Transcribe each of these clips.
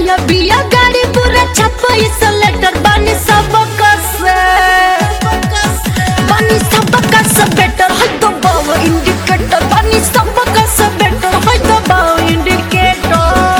नया बिया गाड़ी पूरा छपा इस लेटर बानी सब कसे बानी सब कसे बेटर है तो बाव इंडिकेटर बानी सब कसे बेटर है तो बाव इंडिकेटर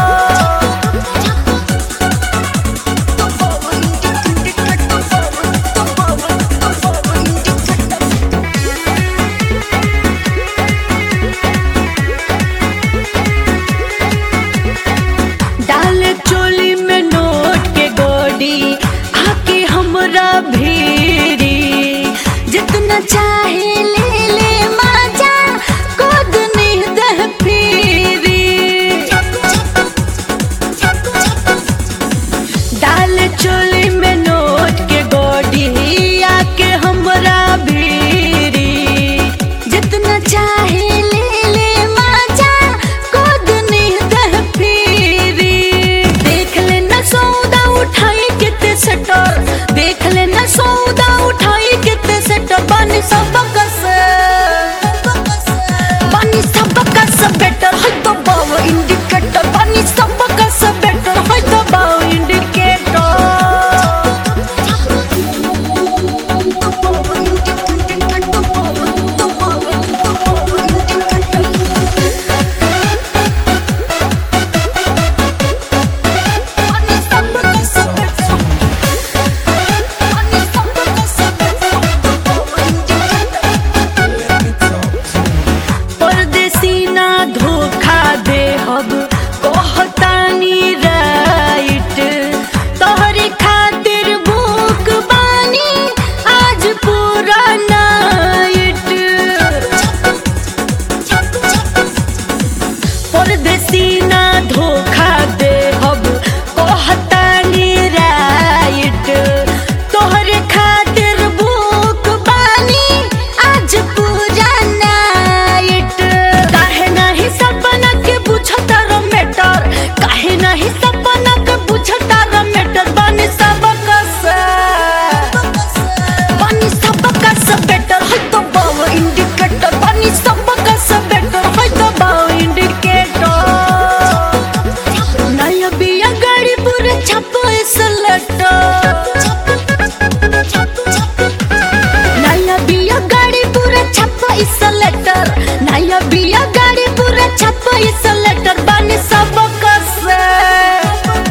डाल चोली में नोट के गोडी आके हमरा भीरी जितना चाहे ले ले मजा खुद नहीं दह फिरी डाल चोली में नोट के गोडी आके हमरा भीरी जितना चाहे ले ले मजा खुद नहीं दह फिरी देख लेना सौदा उठाई कितने सटर देख लेना सौदा उठाई कितने सटर बनी सब कसे बनी सब कसे बेटर है तो बाव इंडिकेटर बनी सब कसे बेटर है तो बाव परदेसी ना धोखा दे हब कहतानी राइट तोहरे खातिर भूख बानी आज पूरा नाइट परदेसी ना धोखा दे हब कहतानी राइट तोहरे खातिर भूख बानी आज पूरा नाइट काहे नाही सपना के बुझता रो मैटर काहे नाही सपना के बुझता रो मैटर बनी सब कसे बनी सब कसे बेटर है तो बाव इंडिकेटर बनी सब कसे बेटर है तो बाव इंडिकेटर नया बिया गाड़ी पूरा छपो इस लेटर नया बिया गाड़ी पूरा छपा इस लेटर नया बिया गाड़ी पूरा छपा इस लेटर बनी सब कसे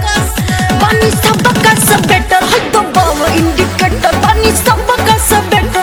बनी सब कसे बेटर है तो बाव इंडिकेटर बनी सब कसे बेटर